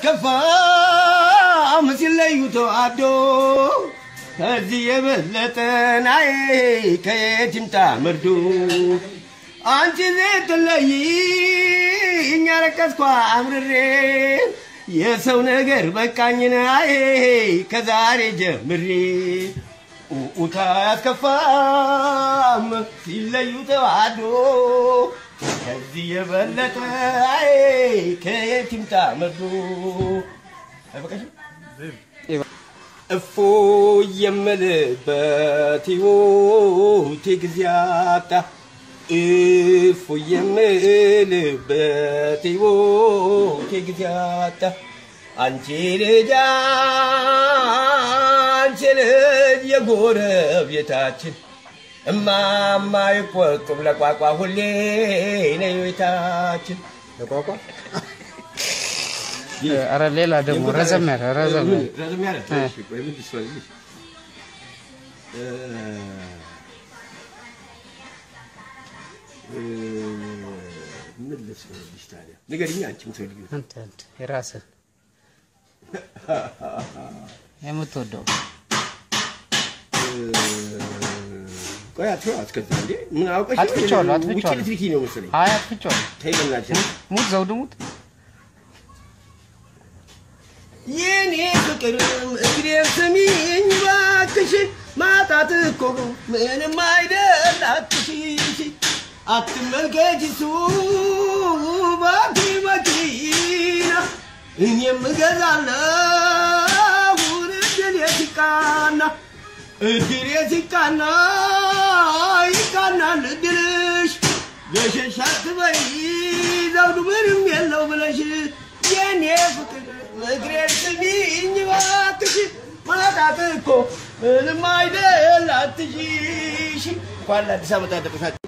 አያስከፋም ሲለዩ ተዋዶ ከዚህ የበለጠ ናይ ከየት ይምጣ መርዶ አንቺ ስትለይ እኛ ረቀስኳ አምርሬ የሰው ነገር በቃኝን አይ ከዛሬ ጀምሬ ኡታ ያስከፋም ሲለዩ ተዋዶ ከዚህ የበለጠ አይ ከየት ይምጣ መርዶ አይበቃሽም? እፎ የምልበት ሕይወቴ ጊዜ አጣ እፎ የምልበት ሕይወቴ ጊዜ አጣ አንቺ ልጅ አንቺ ልጅ የጎረቤታችን እማማ ይቆጡም ለቋቋ ሁሌ ነይ ቤታችን ለቋቋ ኧረ ሌላ ደግሞ ረዘም ያለ ረዘም ያለ ረዘም ያለ እ። እሺ፣ ቆይ ምን ልስፈልግሽ? እ፣ እ፣ ምን ልስፈልግሽ ታዲያ? ንገሪኝ አንቺ የምትፈልጊው። አንተ አንተ የራስህ የምትወደው እ፣ ቆይ አትይው፣ አትከዛ እንዴ! ምን አውቀሽ? አጥፍቼዋለሁ፣ ውጭ አጥፍቼዋለሁ። ልትልኪ ነው መሰለኝ። አይ አጥፍቼዋለሁ። ተይ በእናትሽ። ሙት ዘውድ ሙት የኔ ፍቅር እግሬን ስሚኝ ባክሽ፣ ማጣት እኮ ምንም አይደል አትሽሽ፣ አትመልከች እሱ ባኪ መኪና እኔም እገዛለሁ እድል ሲቃና እድል ሲቃና ይቃናል እድልሽ ገሸሽ አትበይ ዘውዱ ምንም የለው ብለሽ የኔ ፍቅር እግሬን ስሚኝ እባክሽ ማጣት እኮ ምንም አይደል አትሽሽ እንኳን ለአዲስ ዓመት አደረሳችሁ